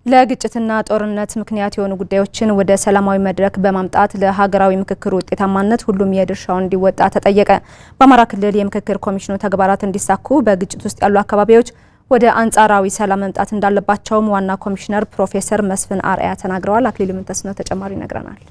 ለግጭትና ጦርነት ምክንያት የሆኑ ጉዳዮችን ወደ ሰላማዊ መድረክ በማምጣት ለሀገራዊ ምክክር ውጤታማነት ሁሉም የድርሻውን እንዲወጣ ተጠየቀ። በአማራ ክልል የምክክር ኮሚሽኑ ተግባራት እንዲሳኩ በግጭት ውስጥ ያሉ አካባቢዎች ወደ አንጻራዊ ሰላም መምጣት እንዳለባቸውም ዋና ኮሚሽነር ፕሮፌሰር መስፍን አርአያ ተናግረዋል። አክሊሉ ምንተስነው ተጨማሪ ይነግረናል።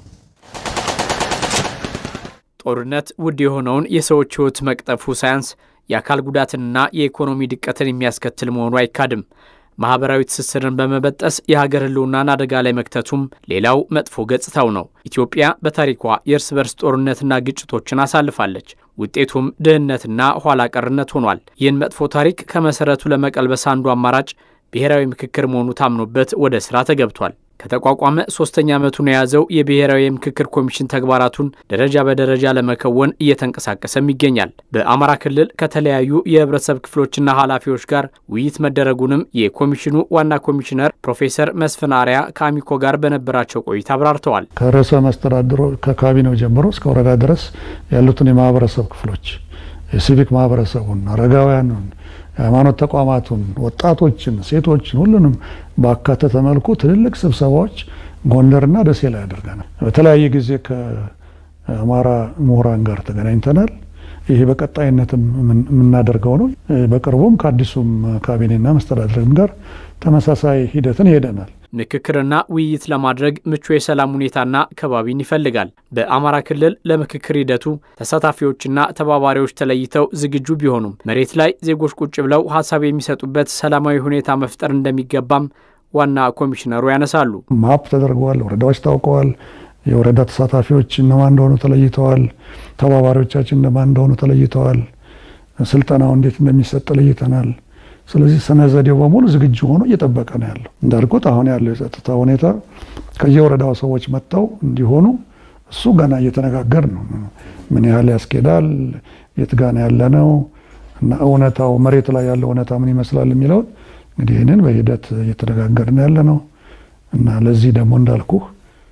ጦርነት ውድ የሆነውን የሰዎች ሕይወት መቅጠፉ ሳያንስ የአካል ጉዳትንና የኢኮኖሚ ድቀትን የሚያስከትል መሆኑ አይካድም። ማህበራዊ ትስስርን በመበጠስ የሀገር ሕልውናን አደጋ ላይ መክተቱም ሌላው መጥፎ ገጽታው ነው። ኢትዮጵያ በታሪኳ የእርስ በርስ ጦርነትና ግጭቶችን አሳልፋለች። ውጤቱም ድህነትና ኋላ ቀርነት ሆኗል። ይህን መጥፎ ታሪክ ከመሰረቱ ለመቀልበስ አንዱ አማራጭ ብሔራዊ ምክክር መሆኑ ታምኖበት ወደ ስራ ተገብቷል። ከተቋቋመ ሶስተኛ ዓመቱን የያዘው የብሔራዊ የምክክር ኮሚሽን ተግባራቱን ደረጃ በደረጃ ለመከወን እየተንቀሳቀሰም ይገኛል። በአማራ ክልል ከተለያዩ የህብረተሰብ ክፍሎችና ኃላፊዎች ጋር ውይይት መደረጉንም የኮሚሽኑ ዋና ኮሚሽነር ፕሮፌሰር መስፍን አርአያ ከአሚኮ ጋር በነበራቸው ቆይታ አብራርተዋል። ከርዕሰ መስተዳድሩ ከካቢኔው ጀምሮ እስከ ወረዳ ድረስ ያሉትን የማህበረሰብ ክፍሎች የሲቪክ ማህበረሰቡን፣ አረጋውያኑን የሃይማኖት ተቋማቱን፣ ወጣቶችን፣ ሴቶችን ሁሉንም ባካተተ መልኩ ትልልቅ ስብሰባዎች ጎንደርና ደሴ ላይ አድርገናል። በተለያየ ጊዜ ከአማራ ምሁራን ጋር ተገናኝተናል። ይሄ በቀጣይነትም የምናደርገው ነው። በቅርቡም ከአዲሱም ካቢኔና መስተዳድርም ጋር ተመሳሳይ ሂደትን ይሄደናል። ምክክርና ውይይት ለማድረግ ምቹ የሰላም ሁኔታና ከባቢን ይፈልጋል። በአማራ ክልል ለምክክር ሂደቱ ተሳታፊዎችና ተባባሪዎች ተለይተው ዝግጁ ቢሆኑም መሬት ላይ ዜጎች ቁጭ ብለው ሀሳብ የሚሰጡበት ሰላማዊ ሁኔታ መፍጠር እንደሚገባም ዋና ኮሚሽነሩ ያነሳሉ። ማፕ ተደርገዋል። ወረዳዎች ታውቀዋል። የወረዳ ተሳታፊዎች እነማን እንደሆኑ ተለይተዋል። ተባባሪዎቻችን እነማን እንደሆኑ ተለይተዋል። ስልጠናው እንዴት እንደሚሰጥ ለይተናል። ስለዚህ ስነ ዘዴው በሙሉ ዝግጁ ሆኖ እየጠበቀ ነው ያለው። እንዳልኩት አሁን ያለው የጸጥታ ሁኔታ ከየወረዳው ሰዎች መጥተው እንዲሆኑ እሱ ገና እየተነጋገር ነው። ምን ያህል ያስኬዳል፣ የት ጋና ያለ ነው እና እውነታው መሬት ላይ ያለው እውነታ ምን ይመስላል የሚለውን እንግዲህ ይህንን በሂደት እየተነጋገርን ያለ ነው እና ለዚህ ደግሞ እንዳልኩህ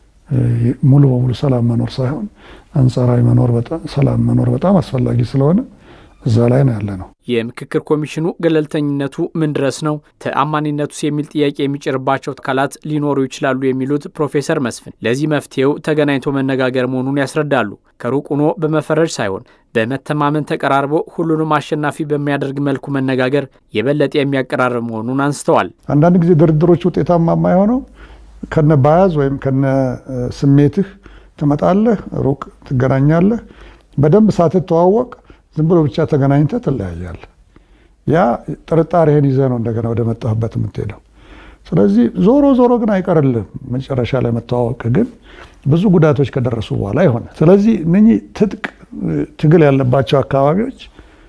ሙሉ በሙሉ ሰላም መኖር ሳይሆን አንጻራዊ መኖር ሰላም መኖር በጣም አስፈላጊ ስለሆነ እዛ ላይ ነው ያለ ነው። የምክክር ኮሚሽኑ ገለልተኝነቱ ምን ድረስ ነው? ተአማኒነቱስ የሚል ጥያቄ የሚጭርባቸው አካላት ሊኖሩ ይችላሉ የሚሉት ፕሮፌሰር መስፍን ለዚህ መፍትሄው ተገናኝቶ መነጋገር መሆኑን ያስረዳሉ። ከሩቅ ሆኖ በመፈረጅ ሳይሆን በመተማመን ተቀራርቦ ሁሉንም አሸናፊ በሚያደርግ መልኩ መነጋገር የበለጠ የሚያቀራርብ መሆኑን አንስተዋል። አንዳንድ ጊዜ ድርድሮች ውጤታማ የማይሆነው ከነ ባያዝ ወይም ከነ ስሜትህ ትመጣለህ፣ ሩቅ ትገናኛለህ፣ በደንብ ሳትተዋወቅ ዝም ብሎ ብቻ ተገናኝተህ ትለያያለህ። ያ ጥርጣሬህን ይዘህ ነው እንደገና ወደ መጣህበት የምትሄደው። ስለዚህ ዞሮ ዞሮ ግን አይቀርልም መጨረሻ ላይ መተዋወቅ ግን ብዙ ጉዳቶች ከደረሱ በኋላ ይሆናል። ስለዚህ እነኚህ ትጥቅ ትግል ያለባቸው አካባቢዎች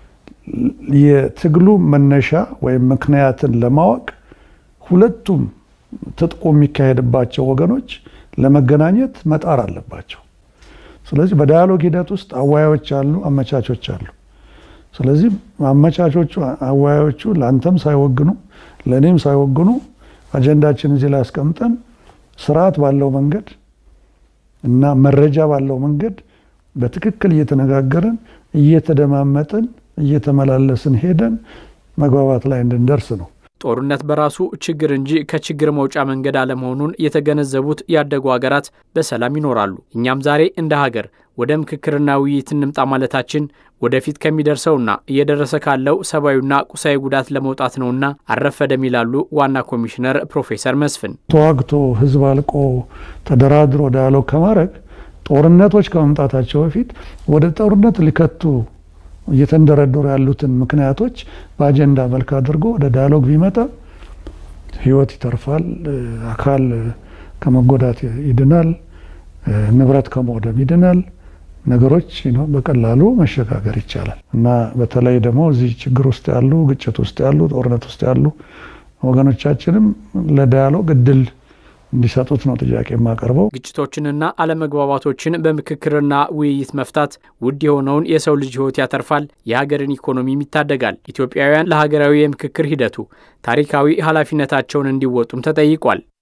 የትግሉ መነሻ ወይም ምክንያትን ለማወቅ ሁለቱም ትጥቁ የሚካሄድባቸው ወገኖች ለመገናኘት መጣር አለባቸው። ስለዚህ በዳያሎግ ሂደት ውስጥ አወያዮች አሉ፣ አመቻቾች አሉ። ስለዚህ አመቻቾቹ አወያዮቹ ለአንተም ሳይወግኑ ለእኔም ሳይወግኑ አጀንዳችን እዚህ ላይ አስቀምጠን ስርዓት ባለው መንገድ እና መረጃ ባለው መንገድ በትክክል እየተነጋገርን እየተደማመጥን እየተመላለስን ሄደን መግባባት ላይ እንድንደርስ ነው። ጦርነት በራሱ ችግር እንጂ ከችግር መውጫ መንገድ አለመሆኑን የተገነዘቡት ያደጉ ሀገራት በሰላም ይኖራሉ። እኛም ዛሬ እንደ ሀገር ወደ ምክክርና ውይይት እንምጣ ማለታችን ወደፊት ከሚደርሰውና እየደረሰ ካለው ሰብአዊና ቁሳዊ ጉዳት ለመውጣት ነውና አልረፈደም ይላሉ ዋና ኮሚሽነር ፕሮፌሰር መስፍን። ተዋግቶ ህዝብ አልቆ ተደራድሮ ዳያሎግ ከማድረግ ጦርነቶች ከመምጣታቸው በፊት ወደ ጦርነት ሊከቱ እየተንደረደሩ ያሉትን ምክንያቶች በአጀንዳ መልክ አድርጎ ወደ ዳያሎግ ቢመጣ ህይወት ይተርፋል፣ አካል ከመጎዳት ይድናል፣ ንብረት ከመውደም ይድናል። ነገሮች በቀላሉ መሸጋገር ይቻላል እና በተለይ ደግሞ እዚህ ችግር ውስጥ ያሉ ግጭት ውስጥ ያሉ ጦርነት ውስጥ ያሉ ወገኖቻችንም ለዳያሎግ እድል እንዲሰጡት ነው ጥያቄ የማቀርበው። ግጭቶችንና አለመግባባቶችን በምክክርና ውይይት መፍታት ውድ የሆነውን የሰው ልጅ ህይወት ያተርፋል፣ የሀገርን ኢኮኖሚም ይታደጋል። ኢትዮጵያውያን ለሀገራዊ የምክክር ሂደቱ ታሪካዊ ኃላፊነታቸውን እንዲወጡም ተጠይቋል።